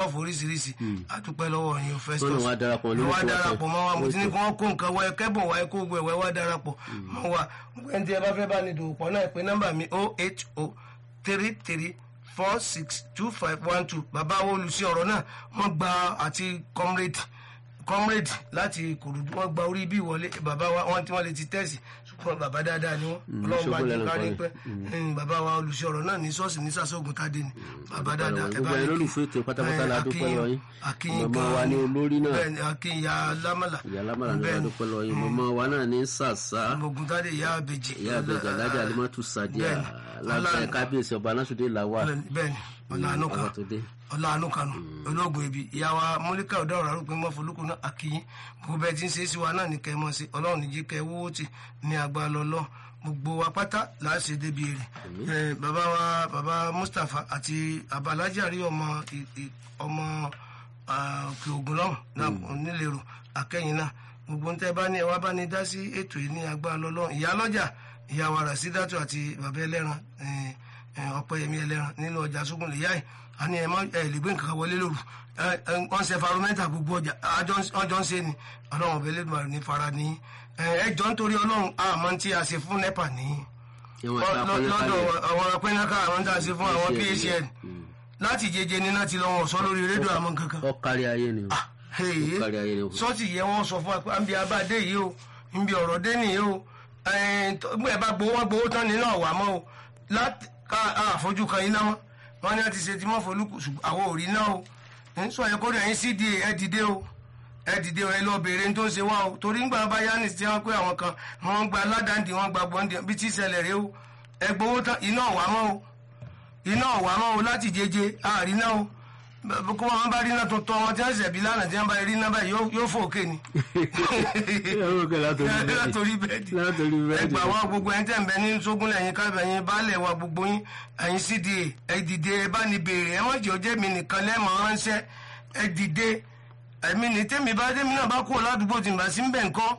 ṣọ́ọ̀fù oríṣiríṣi àdúpẹ́ lọ́wọ́ yín o Festus Wọ́n náà wá darapọ̀ ló lórúkọ wá darapọ̀ mọ́ wa mo ti ní lórúkọ. kí wọ́n kó nǹkan wá kẹ́bọ̀ wá kó gbẹ̀ wá wá darapọ̀ mọ́ wa ẹni tí ẹ bá fẹ́ bá ní dòwò pọ̀ náà pé nọ́mbà mi o h o three three four six two five one two bàbá wo olùsí ọ̀rọ̀ náà wọ́n gba àti comrade comrade láti kòròdú wọ́n gba orí bí ìwọlé bàbá wa wọ́n tí wọ́n lè ti tẹ̀sí ṣùgbọ́n bàbá dáadáa ni wọ́n ọlọ́run bá ṣókó jẹ́ lẹ́nu kárí kan pẹ́ Mm, bàbá wa olùsí ọ̀rọ̀ náà ní ṣọ́ọ̀ṣì ní sàṣọ́gun tádé ni bàbá dáadáa ẹ gbogbo bá ẹ ní kí- lólùfẹ́ ètò pátápátá la dúpẹ́ Akínyìn- lọ yín Akínyìn màmá wa gan-an ní olórí náà bẹ́ẹ̀ ni akínyà lámàlà ìyá lámàrà ní la bẹ́ẹ̀ ni. dúpẹ́ lọ yín màmá wa náà ní sàṣà ogun tádé ìyá àbèjì ìyá àbẹ̀jà alájà alimọ́tù sàdíà bẹ́ẹ̀ ni. lábẹ́ Ọlá- kábíyèsí ọba aláṣọdé làwà bẹ́ẹ̀ ni ọ̀làánú kan àbàtòdé ọ̀làánú kanu ológun ibi ìyá wa mọ́líkà ọ̀dọ́ ọ̀rọ̀ àrùn pé mọ́ folúkù náà àkíyín gbogbo bẹ́ẹ̀ tí ń ṣe é sí wa náà ní kẹ́ ẹ mọ́ sí ọlọ́run níjí kẹ́ ẹ wúwo tì ní àgbà lọ́lọ́ gbogbo wa pátá là á ṣe débi èrè Eh, bàbá wa bàbá Mustapha àti abalaji àrí ọmọ ì- ì- ọmọ ah, òkè ògùn lọ́hùn náà onílèrò akẹ́yìn náà gbogbo ń tẹ́ bá ní ẹ wá bá ní dá sí ètò yìí ní àgbà lọ́lọ́ ìyá lọ́jà ìyá wa Rasídátù àti bàbá ẹlẹ́ran eh, eh, ọ̀pẹ́yẹmí ẹlẹ́ran nínú ọjà sógun lè yá ẹ̀ a ní ẹ má ẹ lè gbé nǹkan kan wọlé lóru ẹ ẹ wọ́n ṣe faromẹ́ta gbogbo ọjà ọjọ́ ń ṣe ni ọlọ́run ọ̀bẹ lẹ́dùnmọ̀ ní fara ní ẹ ẹ jọ nítorí ọlọ́run àmọ́ tí a ṣe fún nepa ní ìwọ̀n tí a kọ́ ní lọ́dọ̀ kálẹ̀ àwọn apẹ́náká àwọn tá a ṣe fún àwọn psn láti jẹjẹ níná ti lọ wọn sọ lórí rédíò àmọ́ kankan ọ kárí ayé ni o Hey, kárí ayé ni o sọ́ọ̀tì yẹ wọ́n sọ fún wa pé àbí abáde yìí o níbi ọ̀rọ̀ dé nìyí o ẹ bá gbowó wọn gbowó tán nínú ọ̀wà mọ́ o láti ká àfojú kan iná mọ́ wọn ní wọn ti ṣe tí wọ́n folúkù ṣùgbọ́n àwọn ò rí náà o ń sọ yẹ kó rí ẹ̀yin cda ẹ dìde o ẹ dìde o ẹ lọ béèrè ní tó ń ṣe wá o torí ńgbà bá yá ní ti wọn pé àwọn kan wọn gba aládàndì wọn gba gbọ́ndì bí tí ìṣẹ̀lẹ̀ rẹ o ẹ gbowó tán iná ọ̀wà mọ́ o iná ọ̀wà mọ́ o láti jẹjẹ àárín náà o bẹ́ẹ̀ kó wọn bá rí iná tuntun wọn tí wọn ṣẹ̀bi lánàá tí wọn bá rí iná báyìí yóò- yóò fò òkè ni. ẹ̀rọ kẹ́ látòrí bẹ́ẹ̀ látòrí bẹ́ẹ̀dì látòrí bẹ́ẹ̀ ẹgbà wa gbogbo ẹni tẹ̀ ń bẹ ní sógúnlẹ̀ ẹ̀yin kábẹ̀ ẹ̀yin baálẹ̀ wa gbogbo yín ẹ̀yin cda ẹ dìde ẹ bá ní béèrè ẹ mọ̀jẹ̀ ọjẹ́ mi nìkan lẹ́mọ̀ ránṣẹ́ ẹ dìde ẹ̀mí ní tẹ́mi bá tẹ́mi náà bá kúrò ládùúgbò tí n bá sí ń bẹ̀ ńkọ́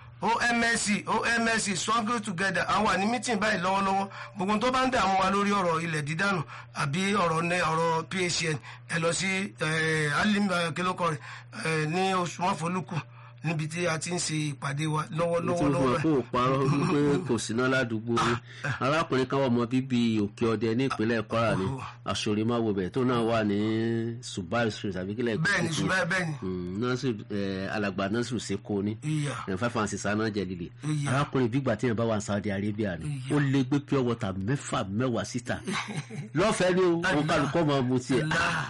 omsc omsc struggle together àwọn wà ní meeting báyìí lọ́wọ́lọ́wọ́ gbogbo tó bá ń dààmú wa lórí ọ̀rọ̀ ilẹ̀ dídánù àbí ọ̀rọ̀ ní ọ̀rọ̀ phn ẹ lọ sí alim kílókọ rẹ̀ ní oṣù mọ́fọ́lùkù níbi tí a ti ń ṣe ìpàdé wa tí lọ́wọ́lọ́wọ́ mo fún lọ́wọ́ ẹ kó o parọ́ wípé kò síná ládùúgbò yín arákùnrin kan wà ọmọ bíbí òkè ọdẹ ní ìpínlẹ̀ Kwara ní àṣòrìmáwo bẹ̀ tó náà wà ní Subai street àbí kílẹ̀ bẹ́ẹ̀ ni kìkì. ṣùgbọ́n bẹ́ẹ̀ ni Mm, Nasiru eh, alàgbà Nasiru Seko ní ìyà ẹ̀ five and six aná jẹ líle Ìyá. arákùnrin bígbà tí yẹn bá wà ní Saudi Arabia ni Ìyá. ó lé gbé pure water mẹ́fà mẹ́wàá síta lọ́fẹ̀ẹ́ ni o wọn kálukọ́ máa mu tiẹ̀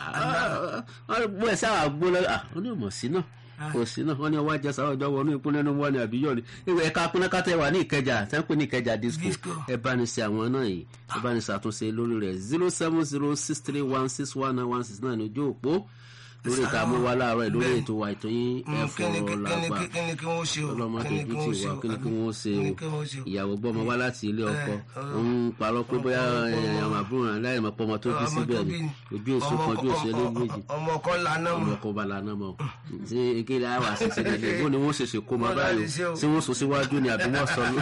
bó ẹ sáà gbó lọ ó ní ọmọ sí náà kò sí náà wọn ní ọwọ́ ajẹsà ọjọ́ wọnú ìpínlẹ̀ nínú wọn ni àbíyọ ni ìwé ẹ̀ka pínákátẹ wà ní Ìkẹjà tẹ́ ń pè ní Ìkẹjà disco Disco. ẹ bá ní ṣe àwọn náà yìí ẹ bá ní ṣàtúnṣe lórí rẹ̀ zero seven zero six three one six one nine one six nine ní ojú òpó lórí ìta mú wa láàárọ̀ yìí lórí Bẹ́ẹ̀. ètò wa ètò yín ẹ kíni fọ̀rọ̀ làgbà kíni kíni kí wọ́n ṣe o ọlọ́mọ tó kíni bí kí tí wọ́n ṣe wà o kí ni kí wọ́n ṣe kíni o kí wọ́n ṣe o. ìyàwó gbọ́mọ wá láti ilé ọkọ ọ̀rọ̀. ń parọ́ pé bóyá ọmọ- àwọn àbúrò rẹ̀ láì mọ̀ pé ọmọ tó bí Ọmọ síbẹ̀ tó ni bí ni. ojú èso Ọmọ kan ojú kọ- èso ọmọ- méjì ọmọ kan lànà ọmọ mọ ọkọ bá lana mọ ṣé ekele àwọn àṣìṣe lè bó ni wọ́n ṣe ṣe kó máa Wọ́n báyìí láti ṣe o. ṣé wọ́n sọ síwájú ni àbí wọ́n sọ ní.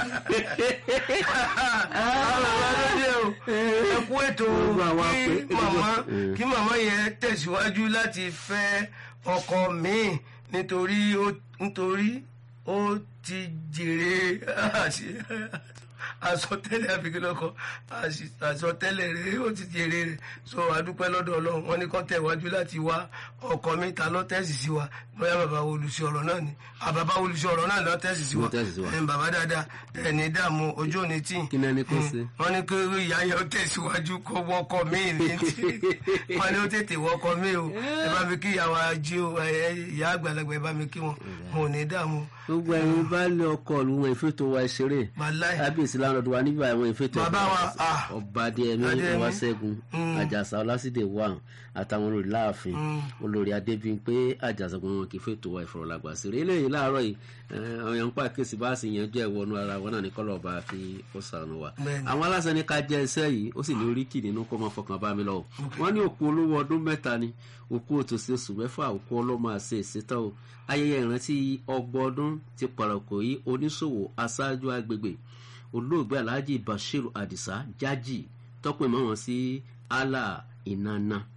ẹ kú ètò Gbogbo àwọn kí apẹ- màmá Mm. kí màmá yẹn tẹ̀síwájú láti fẹ́ ọkọ míì nítorí ó nítorí ó ti jèrè àṣì- àsọtẹ́lẹ̀ àfikínlọ́kọ àsọtẹ́lẹ̀ rẹ̀ ó ti jèrè rẹ̀ so adúpẹ́ lọ́dọ̀ ọlọ́run wọn ní kán tẹ̀wájú láti wá ọkọ mi ta lọ́tẹ̀sì sí wa bóyá bàbá olùsí ọ̀rọ̀ náà ni àbàbá olùsí ọ̀rọ̀ náà lọ́tẹ̀sì sí wa Ló tẹ̀sí sí wa. ẹ̀ bàbá dáadáa ẹ̀ ní dààmú ojú òní tí kí ni ẹni kó ṣe. wọ́n ní kí ìyá yẹn ó tẹ̀síwájú kó wọ́kọ̀ míì ní tí wọ́n ní ó tètè wọ́kọ̀ míì o ẹ bá mi kí ìyàwó ají o ẹ, ìyá àgbàlagbà ẹ bá mi kí wọn wọn ò ní dààmú gbogbo ẹ̀yin bá lé ọkọ ìlú wọn ìfètò wa ìṣeré Wàláì. kábíyèsí lánàá wa níbi àwọn ìfètò Bàbá wa, ah. ọba adéyẹmí Adéyẹmí. ọwáṣẹ́gun àjàsà ọlásídẹ̀ wà àtàwọn olórí láàfin olórí adébíyìnpé àjàsàgbọn wọn kì í fètò wa ìfọ̀rọ̀lágbà sí rẹ̀ eléyìí láàárọ̀ yìí àwọn èèyàn ń pa kéèsì bá sì yanjú ẹ̀ wọnú ara wọn náà ní kọ́lọ̀ ọba fi ó sànù wa Bẹ́ẹ̀ni. àwọn aláṣẹ ní ká jẹ iṣẹ́ yìí ó sì ní oríkì nínú kó máa fọkàn bá mi lọ o wọ́n ní òkú olówó ọdún mẹ́ta ni òkú òtòsí oṣù mẹ́fà òkú ọlọ́mọ àṣẹ ìṣètò o ayẹyẹ ìrántí ọgbọ̀n ọdún ti pàrọ̀kọ̀ yìí oníṣòwò aṣáájú agbègbè olóògbé alhaji bashiru adisa jaji tọpẹ mọ wọn sí allah ìnana so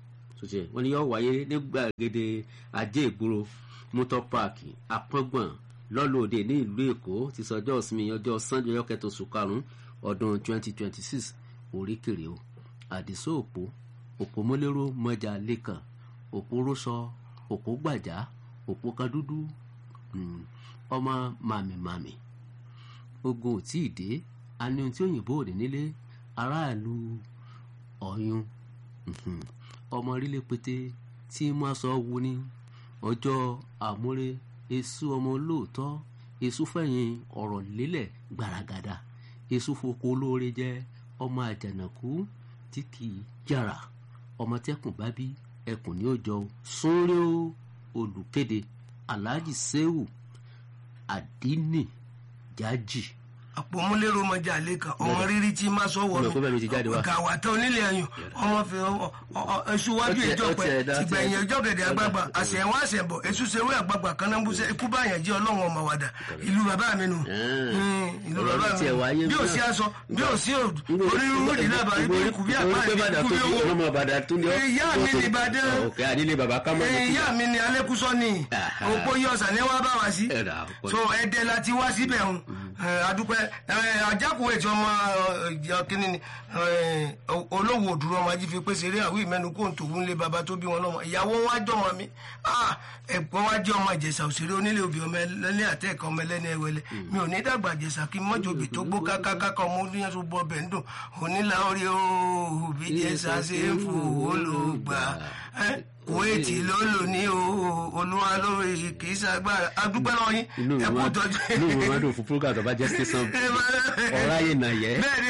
sọtì wọn ni yóò wáyé ní gbàgede ajé ìgboro motor park apọ́ngbọ̀n lọ́lọ́ọ̀dẹ ní ìlú èkó ti sọjọ́ ìsinmi ọjọ́ sunday ọjọ́ kẹtọ̀ oṣù karùn-ún ọdún 2026 oríkèrè o àdìsó òpó òpó mọ́lẹ́rọ́ mọ́jà lẹ́kàn òpó rọ́ṣọ òpó gbàjá òpó kadúdú ọmọ màmìmàmì ogun ò tí ì dé a ní ohun tí òyìnbó òde nílé aráàlú ọ̀yún ọmọ orílẹ̀ pété tí mo sọ wu ní ọjọ́ àmúre èso ọmọ olóòótọ́ èso fẹ̀yìn ọ̀rọ̀ lélẹ̀ gbaragada èso foko olóore jẹ́ ọmọ àjànàkú tí kì í jàrà ọmọ tẹkùn bá bí ẹkùn ní òjò súnrẹ́ olùkéde alhaji sehu adini jaji àpò múlẹ́rọ ọmọdé àlékà ọmọ rírí tí má sọ wọnú gàwátà onílé ẹyùn ọmọ fi ẹṣu wájú ìjọ pẹ tìgbẹ̀yìn ìjọ gẹ̀dẹ̀ àgbààgbà àṣẹwọ́n àṣẹbọ̀ èṣù ṣeré àgbààgbà kanáńbùsẹ̀ ikú báyẹn jẹ́ ọlọ́run ọmọ wàdà ìlú bàbá mi nù ìlú bàbá mi bí ò sí aṣọ bí ò sí onírúurú ìdílé àbá ibi ikú bí àpá ikú bí owó ìyá mi ní ìbàdàn ìyá mi ní alẹ́kùsọ́ ni òpó yọ̀ọ̀sà ni wọ́n bá wá sí so ẹ̀dẹ̀ láti wá síbẹ̀ hàn adúpẹ́ ajákùnrin tí ọmọ kínní ni olówó òdúró ọmọ ajífi pé ṣeré àwọn ìmẹ́nu kó ń tòun lé baba tó bí wọn lọ́mọ ìyàwó wọn jọ wọn mi ẹ̀gbọ́n wa jẹ́ ọmọ ìjẹ̀ṣà òṣèré onílé obì ọmọ ẹlẹ́ni àtẹ́ẹ̀kọ́ ọmọ ẹlẹ́ni ẹwẹlẹ mi ò ní dàgbà ìjẹ̀ṣà kí mọ́jọ́bì tó gbó kákákáká ọmọ oníyẹn tó bọ́ ọbẹ̀ ń dùn onílà orí òbí jẹ̀ṣà ṣe ń fò ó ló gbà kuwaiti ló lò ní olúwa lórí kì í ṣàgbára adúpẹ́ lọ́wọ́ yín ẹ kú tọ́jú. inú mi máa dùn fún program tó bá jẹ́ tẹ̀sán ọ̀rá yìí nà yẹ. bẹ́ẹ̀ni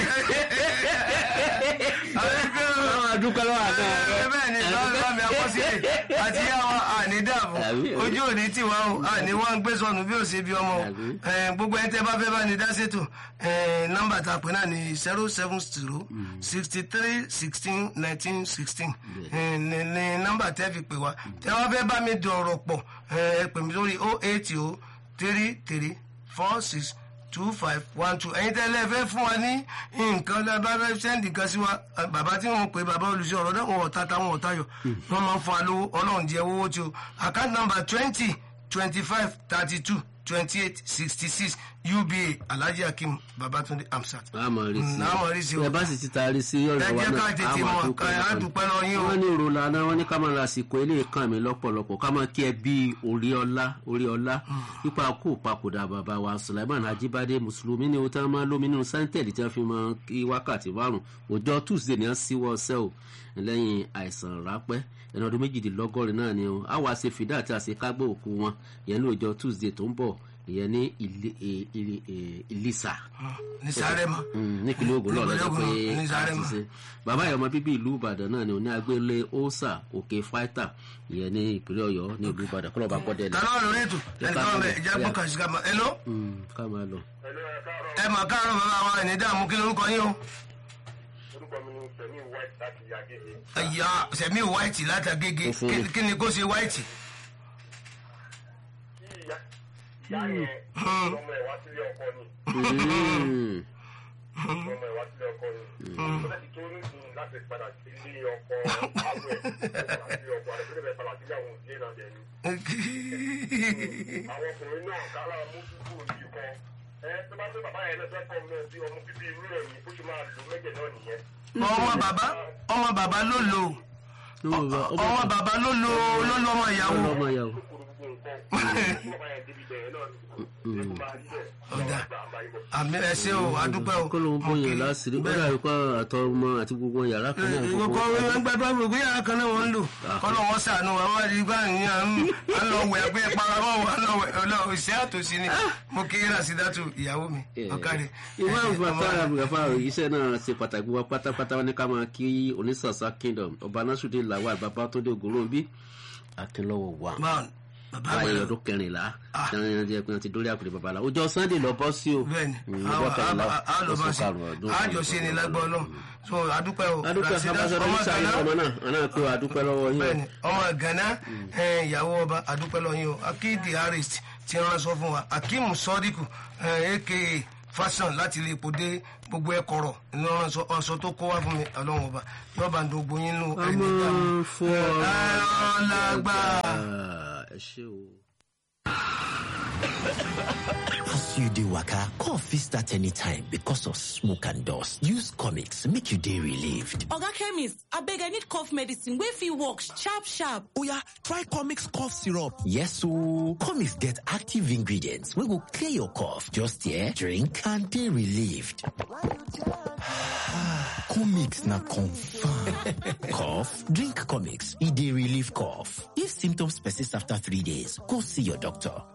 àwọn adúpẹ́ lọ́wọ́ àná. bẹ́ẹ̀ni lọ́wọ́ mi àkọsílẹ̀ àti àwọn àní dààmú ojú òní tí wàá o àní wọ́n ń gbé sọnù bí ó ṣe bí ọmọ o gbogbo ẹni tẹ́ bá fẹ́ bá ní dá ṣètò nọ́mbà tá a pè náà ní zero seven zero sixty three sixteen nineteen sixteen ní nọ́mbà tẹ́ fi pè wá tẹ́ wá fẹ́ bá mi dọ̀rọ̀ pọ̀ ẹ pè mí lórí oh eight oh three three four six two five one two ẹ̀yin tẹ́lẹ̀ fẹ́ fún wa ní nǹkan lábá fẹ́ sẹ́ndì kan sí wa bàbá tí wọ́n pè bàbá olùsọ ọ̀rọ̀ náà wọ́n ọ̀tá táwọn ọ̀tá yọ wọ́n máa ń fún wa lówó ọlọ́run jẹ́ owó tí o account number twenty twenty five thirty two twenty eight sixty six uba alhaji akim babatunde amsat. àmọ̀ rí sí àmọ̀ rí sí o. ẹ bá sì ti taari sí ọ̀rọ̀ wa náà ẹ jẹ́ ká tètè mọ̀ ká a dúpẹ́ lọ yín o. wọ́n ní ìrora náà wọ́n ní ká máa ra àsìkò ilé kan mi lọ́pọ̀lọpọ̀ ká máa kí ẹ bí orí ọlá orí ọlá ipa kó papòdà bàbá wa sulaiman ajibade mùsùlùmí ni o tí wọ́n máa lómi nínú sáńtẹ̀lì tí wọ́n fi máa kí wákàtí márùn ọjọ́ tuesday ni wọ́n síwọ́ ọsẹ́ o lẹ́yìn àìsàn rápẹ́ ẹni ọdún méjìdínlọ́gọ́rin náà ni o àwa ṣe fìdá àti àṣekágbó òkú wọn ìyẹn ní ọjọ́ tuesday tó ń bọ̀ ìyẹn ní ìlísà. ní sárẹ́mà. nípínlẹ̀ Ògùn náà lọ́jọ́ pé ní sárẹ́mà. àṣìṣe bàbá ìyọmọ bíbí ìlú Ìbàdàn náà ni òní agbélé ósà òkè fáìtà ìyẹn ní ìpínlẹ̀ Ọ̀yọ́ ní ìlú Ìbàdàn kọ́lọ́ bá kọ́ dẹ́lẹ̀. tàlọ́ lórí ètò ẹnì kan bẹ ìjà gbọ́ kàn sí ká máa ẹ lọ. ká máa lọ. ẹ mà káàárọ̀ bàbá wa ẹni dààmú kí lórúkọ yín o. orúkọ mi ni sẹmi white láti Agége. ẹ̀yà sẹ̀mí white láti Agége Ó fún mi. kí ni kó ṣe white. kí ìyá ìyá yẹn ọmọ ẹ̀ wá sílé ọkọ ni Mm. ọmọ ẹ̀ wá sílé ọkọ ni ó lẹ́sìn tó ní sùn láti padà sílé ọkọ àwọ̀ ẹ̀ padà sílé ọkọ àrẹ tó lè padà sílé àwọn òbí náà dẹ̀ ni. àwọn ọkùnrin náà kára mú dúdú òbí kan ẹ tó bá tó bàbá yẹn náà fẹ́ pọ̀ náà bí ọmọ bíbí irú rẹ̀ yìí bó ṣe máa lò mẹ́jẹ̀ náà nìyẹn. ọmọ bàbá ọmọ bàbá ló lò ọmọ bàbá ló lò ló lò ọmọ ìyàwó. ọmọ ìyàwó. kúrò gbogbo nǹkan tí bàbá yẹn débi bẹ̀rẹ̀ náà ni kó máa rí bẹ́ẹ̀ Ọ̀dà. lọ́wọ́ gbà àbáyé bọ̀. àmì ẹ ṣé o adúpẹ́ o. kó ló ń bóyá láṣìírí ó dàbí pé àtọ ọmọ àti gbogbo yàrá kan náà ìwọ kọ wọn gbàdúrà gbogbo yàrá kan náà wọn ń lò kọlọ wọn sànù wọn wọn di gbà ní à ń lọ wẹ ẹgbẹ paramọ wọn lọ wẹ ọlọ ìṣe àtòsí ni mo kí Rasidatu ìyàwó mi ọkàrẹ. ìwé àbùbàtà àbùgàfà iṣẹ́ náà ṣe pàtàkì wá pátápátá wọn ní ká máa kí onísàsá kingdom ọba násùdé làwọn àgbàbá tó dé ògòròbí akínlọ́wọ́ wà báwọn bàbá àwọn mi èèyàn ọdún kẹrìnlá tí wọn jẹ pé wọn ti dórí àpèrè babalá ọjọ́ sunday lọ bọ́ sí o bẹ́ẹ̀ni Mm, ọjọ́ kẹrìnlá àlọbọ oṣù sí karùnún ọdún àjọṣe ni lágbọ Ọlọ́run so adúpẹ́ o adúpẹ́ Rasidatu abájọdọ ọmọ nísàlẹ̀ Ghana ọmọ náà ọ̀nà pé adúpẹ́ lọ́wọ́ yín o. bẹ́ẹ̀ni ọmọ Ghana ẹ, ìyàwó ọba adúpẹ́ lọ́yìn o akídi harris ti rán sọ fún wa akeem sọdíkù aka fashion láti ilé epo dé gbogbo ẹ kọ̀rọ̀ ìlọrin ọ̀sọ̀ tó kó wá fún mi ọlọ́run ọba yóò bá ń dogbo yín nù ẹni ọmọ fọ ọlágbà. ẹ ṣe o. As you dey waka, cough fit start anytime because of smoke and dust. Use comics make you dey relieved. Oga chemist, abeg I need cough medicine wey fit work sharp sharp. Oya, try comics cough syrup. Yes ooo, comics get active ingredients wey go clear your cough. Just here, drink and dey relieved. comics na confirm. cough? Drink comics, e dey relieve cough. If symptoms persist after three days, go see your doctor.